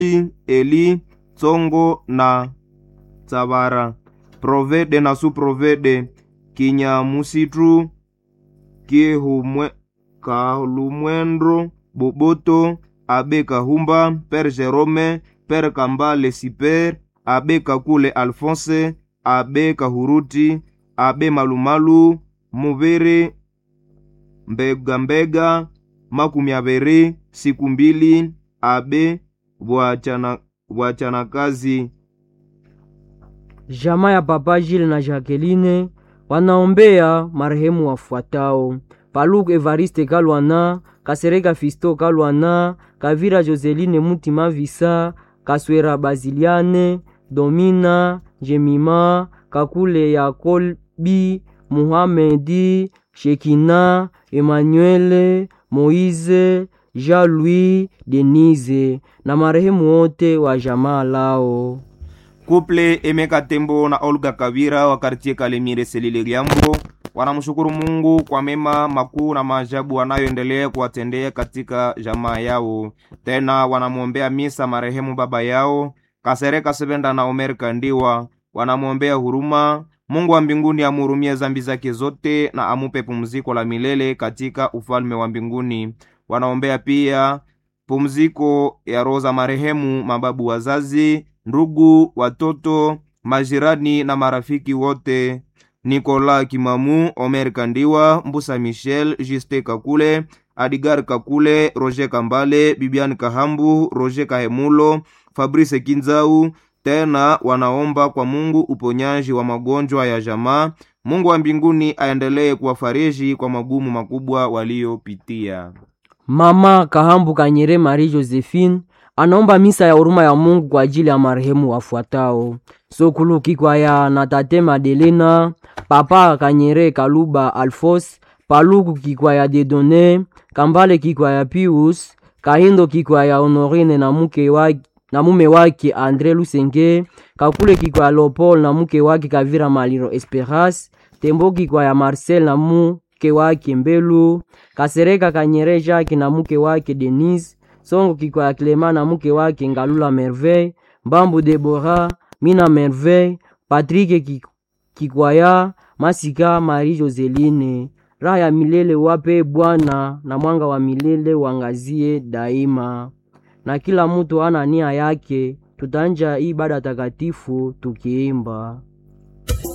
Eli, Tsongo na Tsavara, Provede na Suprovede, Kinyamusitu, Kihumwe, Kalumwendro, Boboto, Abe Kahumba, Père Jerome, Père Kambale Siper, Abe Kakule Alphonse, Abe Kahuruti, Abe Malumalu, Muvere, Mbega Mbega, makumi abiri, siku mbili, Abe Bwachana Bwachanakazi Jamaa ya Papa Jile na Jacqueline wanaombea marehemu wafuatao: Paluku Evariste Kalwana, Kasereka Fisto Kalwana, Kavira Joseline Mutima Visa, Kaswera Baziliane, Domina Jemima, Kakule Yakolbi, Muhamedi, Shekina, Emmanuele, Moize, Jean-Louis, Denise na marehemu wote wa jamaa lao. Kuple Emeka Tembo na Olga Kavira wa kartie Kalemire Selile Liambo wanamshukuru Mungu kwa mema makuu na maajabu wanayoendelea kuwatendea katika jamaa yao. Tena wanamwombea misa marehemu baba yao Kasereka Sebenda na Omer Kandiwa, wanamwombea huruma. Mungu wa mbinguni amhurumie zambi zake zote na amupe pumziko la milele katika ufalme wa mbinguni. Wanaombea pia pumziko ya roho za marehemu mababu wazazi ndugu, watoto, majirani na marafiki wote: Nikola Kimamu, Omer Kandiwa, Mbusa Michel, Juste Kakule, Adigar Kakule, Roger Kambale, Bibian Kahambu, Roger Kahemulo, Fabrice Kinzau. Tena wanaomba kwa Mungu uponyaji wa magonjwa ya jamaa. Mungu wa mbinguni aendelee kuwafariji kwa magumu makubwa waliopitia. Mama Kahambu Kanyere Marie Josephine anaomba misa ya huruma ya Mungu kwa ajili ya marehemu wafuatao: Sokulu Kikwaya na tate Madelena, Papa Kanyere Kaluba Alfos, Paluku Kikwaya Dedone, Kambale Kikwaya Pius, Kahindo Kikwaya Honorine na muke wake na mume wake Andre Lusenge, Kakule Kikwaya Leopold na muke wake Kavira Maliro Esperas, Tembo Kikwaya Marcel na muke wake Mbelu, Kasereka Kanyere Jacques na muke wake Denise Songo Kikwaya Clema na muke wake Ngalula Merveille, Mbambu Debora, Mina Merveille, Patrick Kikwaya, Masika Marie Joseline. Raha ya milele wape Bwana na mwanga wa milele wangazie daima. Na kila mtu ana nia yake, tutanja ibada takatifu tukiimba